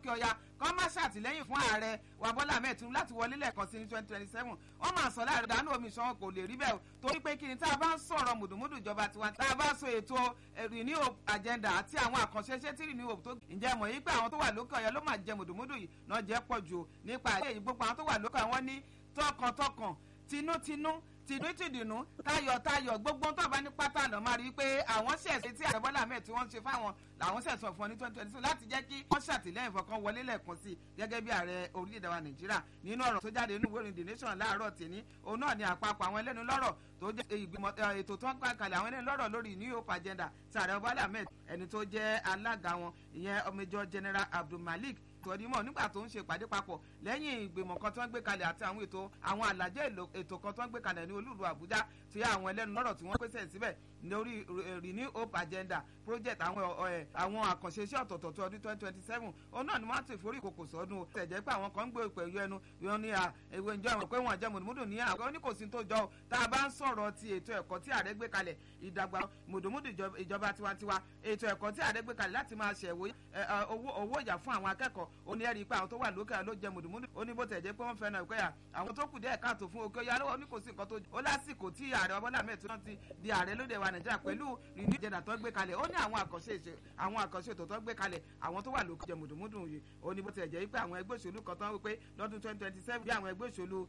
òkè ọya kọ́ má ṣàtìlẹ́yìn fún ààrẹ wa Bọ́lá Ahmed Tinubu láti wọlé lẹ́ẹ̀kan sí ní twenty twenty seven wọ́n máa sọ láàrin ìdánù omi ìṣàn kò lè rí bẹ́ẹ̀ o torí pé kí ni tá a bá ń sọ̀rọ̀ mùdùmùdù ìjọba tiwa tá a bá sọ ètò renew agenda àti àwọn àkànṣe iṣẹ́ tí renew tó ǹjẹ́ mọ̀ yí pé àwọn tó wà lókè ọ̀yọ́ ló máa jẹ mùdùmùdù yìí náà jẹ́ pọ̀ jù nípa èyí gbogbo àwọn tó wà lókè àwọn ní tọkàntọkàn tinútinú tìdútìdùnú tayọ̀tayọ̀ gbogbo tó bá ní pátá lọ máa rí i pé àwọn ṣẹ̀ṣẹ̀ tí ààrẹ Bọ́lá Ahmed tí wọ́n ń ṣe fáwọn làwọn ṣẹ̀ṣọ̀ fún ọ ní twenty twenty two láti jẹ́ kí wọ́n ṣàtìlẹ́yìn fọkàn wọlé lẹ́ẹ̀kan sí i gẹ́gẹ́ bí ààrẹ orílẹ̀-èdè wa Nàìjíríà nínú ọ̀rọ̀ tó jáde nínú ìwé ìròyìn The Nation láàárọ̀ tèmi òun náà ni àpapọ̀ àwọn ẹlẹ́nu lọ́rọ̀ tó jẹ́ ìgbìmọ̀ ètò tó ń gbà kalẹ̀ àwọn ẹlẹ́nu lọ́rọ̀ lórí New Hope agenda tí ààrẹ Bọ́lá Ahmed ẹni tó jẹ́ alága wọn ìyẹn Major General Abdulmalik tọ́dímọ̀ nígbà tó ń ṣe ìpàdé papọ̀ lẹ́yìn ìgbìmọ̀ kan tó ń gbé kalẹ̀ àti àwọn ètò àwọn àlàjẹ́ ètò kan tó ń gbé kalẹ̀ ní olúùlú Àbújá tí àwọn ẹlẹ́nu lọ́rọ̀ tí wọ́n pèsè síbẹ̀ lórí renew hope agenda project àwọn àwọn àkànṣe iṣẹ́ ọ̀tọ̀ọ̀tọ̀ tó ọdún twenty twenty seven òun náà ni wọ́n ti forí ìkòkò sọ́dún o tẹ̀jẹ́ pé àwọn kan ń gbé pẹ̀lú ẹnu wọn ní ìwé ìjọ ìwọ̀n pé wọ́n jẹ́ mùdùmùdù ní àwọn oníkòsí tó jọ tá a bá ń sọ̀rọ̀ ti ètò ẹ̀kọ́ tí ààrẹ gbé kalẹ̀ ìdàgbà mùdùmùdù ìjọba tiwantiwa ètò ẹ̀kọ́ tí ààrẹ gbé kalẹ̀ láti máa ṣẹ̀wó owó ìyà fún àwọn akẹ́kọ̀ọ́ ó ní ẹ̀rí pé àwọn tó wà lókè ló jẹ mùdùmùdù ó ní bó tẹ̀ jẹ́ pé wọ́n fẹ́ náà ìpẹ́yà àwọn tó kù díẹ̀ káàtó fún òkè ọ̀yà lọ́wọ́ ní kò sí nǹkan tó ó lásìkò tí ààrẹ Bọ́lá Ahmed Tinubu ti di ààrẹ lóde wa Nàìjíríà pẹ̀lú renew agenda tó gbé kalẹ̀ ó ní àwọn àkànṣe ètò àwọn àkànṣe ètò tó gbé kalẹ̀ àwọn tó wà lókè jẹ mùdùmùdù yìí ó ní bó tẹ̀ jẹ́ pé àwọn ẹgbẹ́ òṣèlú kan tó ń wí pé lọ́dún twenty twenty seven bí àwọn ẹgbẹ́ òṣèlú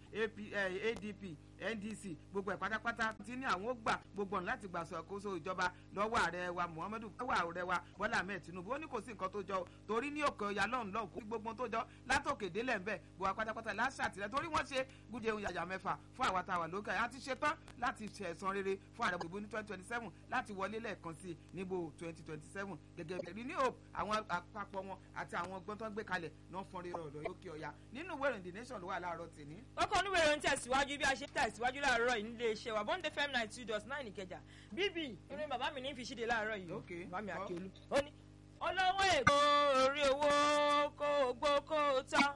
ADP NDC gbogbo ẹ̀ pátápátá ti ní àwọn ó gbà gbogbo ọ̀nà láti gbà ṣàkóso ìjọba lọ́wọ́ ààrẹ wa Muhammadu lọ́wọ́ ààrẹ wa Bọ́lá Ahmed Tinubu ó ní kò sí nǹkan tó jọ torí ní òkè ọ̀yà lọ́hùn lọ́hùn kó gbogbo tó jọ látòkè délẹ̀ ń bẹ̀ gbogbo pátápátá láṣà àtìlẹ́ torí wọ́n ṣe gúdẹ ohun yàyà mẹ́fà fún àwa tá a wà lókè àti ṣetán láti ṣe ẹ̀san rere fún ààrẹ gbogbo ní twenty twenty seven láti wọlé lẹ́ẹ̀kan sí níbo twenty twenty seven gẹ́gẹ́ bí ní hope àwọn àpapọ̀ wọn àti àwọn ọgbọ́n tó ń gbé kalẹ̀ náà fọ́n rere ọ̀dọ̀ lókè ọ̀yà nínú ìwé ìròyìn the nation ló wà láàárọ̀ tèmi. ọkọ̀ oníwèé ìròyìn tẹ̀síwájú bí a ṣe tẹ̀síwájú láàárọ̀ yìí nílé iṣẹ́ wa bond fm ninety two dot nine ìkẹjà bíbí ìròyìn bàbá mi ní fi ṣíde láàárọ̀ yìí bàbá mi àkíolú ó ní olówó èkó orí owó kó gbó kó tán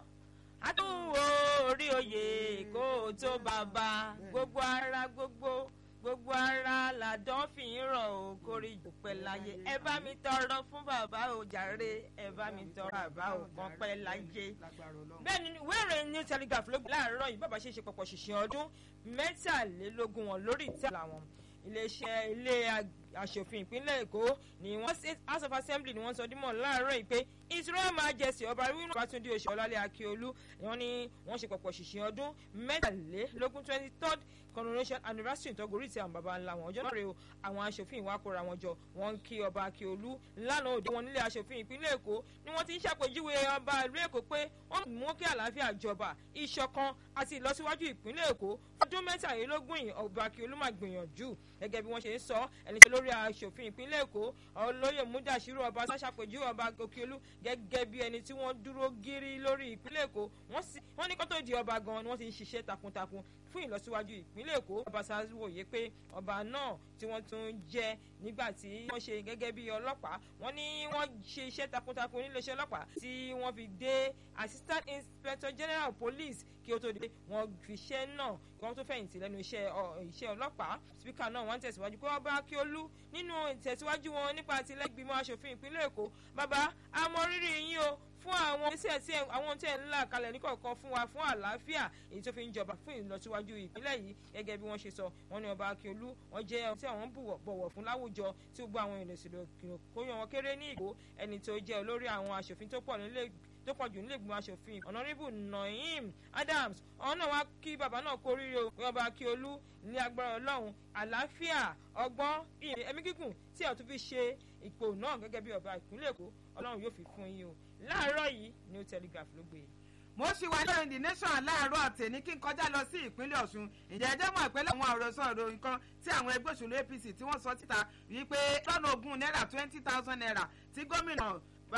àdúgbò orí oyè kó tó bàbá gbogbo ara gbogbo gbogbo ara làdán fi ń rọ̀ ò kórè ìdúpẹ́ láyé ẹ bá mi tọrọ fún bàbá ò jàre ẹ bá mi tọrọ bàbá ò kan pẹ́ láyé. bẹ́ẹ̀ ni ìwé ìròyìn new telegraph ló gbé láàárọ̀ yìí bàbá ṣe ṣe pọ̀pọ̀ ṣìṣìn ọdún mẹ́tàlélógún wọn lórí ìtẹ́ làwọn iléeṣẹ́ ilé aṣòfin ìpínlẹ̀ èkó ni wọ́n state house of assembly ni wọ́n sọ dímọ̀ láàárọ̀ yìí pé his royal majesty ọba rúwìnà bátúndé oṣù ọlálẹ̀ akíolú ni wọ́n ní wọ́n ṣe pọ̀pọ̀ ṣìṣìn ọdún mẹ́tàlélógún twenty third coronation anniversary ìtọ́gòrí ti àwọn baba ńlá wọn ọjọ́ náà rèé o àwọn aṣòfin ìwà kóra wọn jọ wọ́n ń kí ọba akíolú lánàá òde wọn nílé aṣòfin ìpínlẹ̀ èkó ni wọ́n ti ń ṣàpèjúwe ọba ìlú èkó pé wọ́n mú kí àlàáfíà jọba ìṣọ̀kan àti ìlọsíwájú ìpínlẹ̀ èkó ọdún mẹ́tàlélógún yìí ọba akíolú máa gbìyànjú gẹ́gẹ́ bí wọ́n ṣe ń sọ ẹni tí lórí aṣòfin ìpínlẹ̀ èkó olóyè múdàṣírò ọba ṣàṣàpèjúwe ọba akíolú gẹ́gẹ́ bí ẹni tí wọ́n dúró gírí lórí ìpínlẹ̀ èkó wọ́n ní kó tó di ọba gan ni wọ́n ti ń ṣiṣẹ́ takuntakun fún ìlọsíwájú ìpínlẹ̀ èkó ọba wòye pé ọba náà tí wọ́n tún jẹ́ nígbà tí wọ́n ṣe gẹ́gẹ́ bí ọlọ́pàá wọ́n ní wọ́n ṣe iṣẹ́ takuntakun níléeṣẹ́ ọlọ́pàá tí wọ́n fi dé assistant inspector general police kí ó tó dé wọ́n fi iṣẹ́ náà kí wọ́n tó fẹ̀yìntì lẹ́nu iṣẹ́ ọlọ́pàá speaker náà wọ́n tẹ̀síwájú pé ọba akíolú nínú ìtẹ̀síwájú wọn nípa àtìlẹ́gbìmọ̀ aṣòfin ìpínlẹ̀ èkó bàbá àmọ̀rírì yín o fún àwọn iṣẹ́ tí àwọn tí ẹ̀ ń là kalẹ̀ níkọ̀ọ̀kan fún wa fún àlàáfíà èyí tó fi ń jọba fún ìlọsíwájú ìpínlẹ̀ yìí gẹ́gẹ́ bí wọ́n ṣe sọ wọ́n ní ọba akíolú wọ́n jẹ́ ẹni tí àwọn bọ̀wọ̀ fún láwùjọ tí gbogbo àwọn ènìyàn ìṣèlú kó yan wọn kéré ní ìgbó ẹni tó jẹ́ olórí àwọn aṣòfin tó pọ̀ nílé tó pọ̀ jù nílé ìgbìmọ̀ aṣòfin ọ̀nàrẹ́bù naim adams ọ̀hún náà wá kí bàbá náà kó ríire o pé ọba akíolú ní agbára ọlọ́run àlàáfíà ọgbọ́n ìyẹn ẹ̀mí gígùn tí ẹ̀ tún fi ṣe ipò náà gẹ́gẹ́ bí ọba ìpínlẹ̀ èkó ọlọ́run yóò fi fún yín o láàárọ̀ yìí new telegraph ló gbé e mo ṣì wá lórí the nation láàárọ̀ àtẹ̀ní kí n kọjá lọ sí ìpínlẹ̀ ọ̀ṣun ìjẹ́ ẹjẹ́ mọ̀ ìpínlẹ̀ àwọn àròsọ ìròyìn kan tí àwọn ẹgbẹ́ òṣèlú apc tí wọ́n sọ síta wípé lọ́nà ogún náírà twenty thousand naira tí gómìnà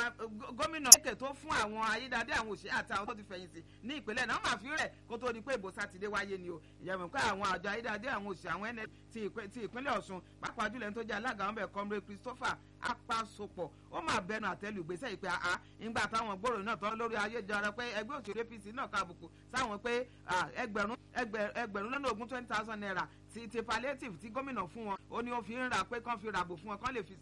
gómìnà èkè tó fún àwọn ayédáadé àwọn òṣèré àti àwọn tó ti fẹ̀yìntì ní ìpínlẹ̀ náà máa fi rẹ̀ kó tó di pé ìbò sátidé wáyé ni o ìyẹ̀wò pé àwọn àjọ ayédáadé àwọn òṣèré àwọn ẹnẹ ti ìpínlẹ̀ ọ̀ṣun pàápàá jùlọ ẹni tó jẹ́ alága wọn bẹ̀ comrade christopher apasopọ̀ ó máa bẹnu àtẹ́lù ìgbésẹ̀ ìpè àá ìgbà táwọn gbòòrò náà tán lórí ayélujára pé ẹgbẹ́ òṣèlú apc náà ká àbùkù sáwọn pé ẹgbẹ̀rún ẹgbẹ̀rún lọ́nà ogún twenty thousand naira ti ti palliative tí gómìnà fún wọn ó ní ó fi ń rà pé kán fi ràbò fún wọn kán lè fi